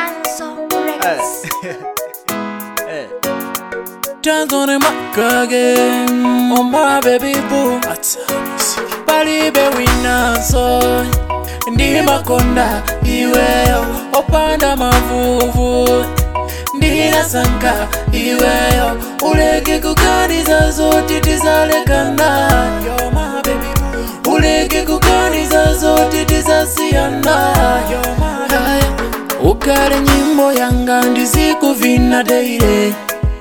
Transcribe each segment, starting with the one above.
Manso Records. Hey. Dance on the mic again, oh my baby boo. Palibe winaso ndi makonda iweyo opanda mavuvu ndinasanka iweyo uleke kuganiza zoti tizalekana You're my baby boo. uleke kuganiza zoti tizasiyana You're my baby boo. ukale nyimbo yanga ndizikuvina daily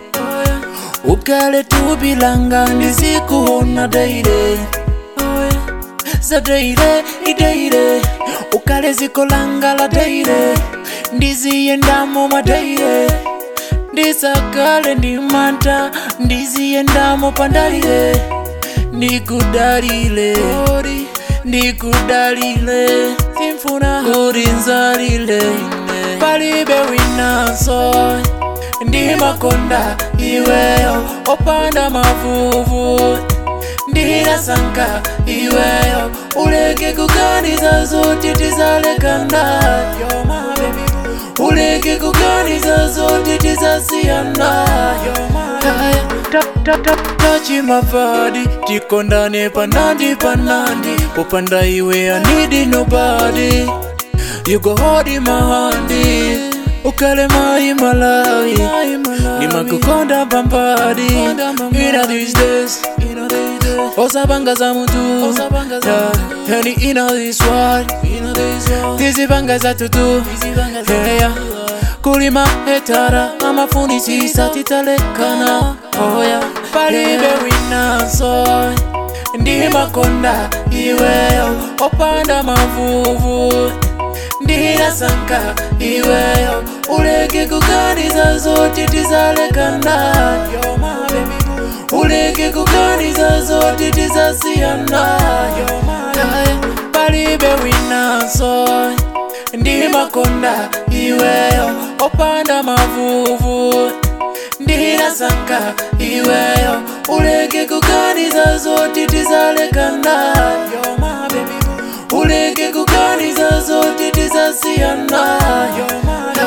ukale tubilanga ndizikuona daily za daily idaily ukale zikolanga la daily ndiziyendamo mwa daily ndisakale ndimanta ndiziyendamo pandalile ndikudalile ndikudalile simfuna kuti nzalile palibe winaso ndi makonda iweyo opanda mavuvu ndinasanka iweyo uleke kuganiza zoti tizalekana You're my baby boo. uleke kuganiza zoti tizasiyana You're my baby boo. tachi mavadi tikondane panandi panandi popanda iwe anidi nobody you go hold in my hand ukale mai malawi nimakukonda pambadi ina these days osabanga za mutu Yeah, yani ina this world tizibanga za tutu Yeah, kulima hetara amafunisisa titalekana oya palibe winaso ndi makonda iweyo opanda mavuvu ndinasanka iweyo uleke kuganiza zoti tizalekana You're my baby boo. uleke kuganiza zoti tizasiyana You're my baby boo. palibe winaso ndi makonda iweyo opanda mavuvu ndinasanka iweyo uleke kuganiza zoti tizalekana You're my baby boo. uleke kuganiza zoti tizasiyana You're my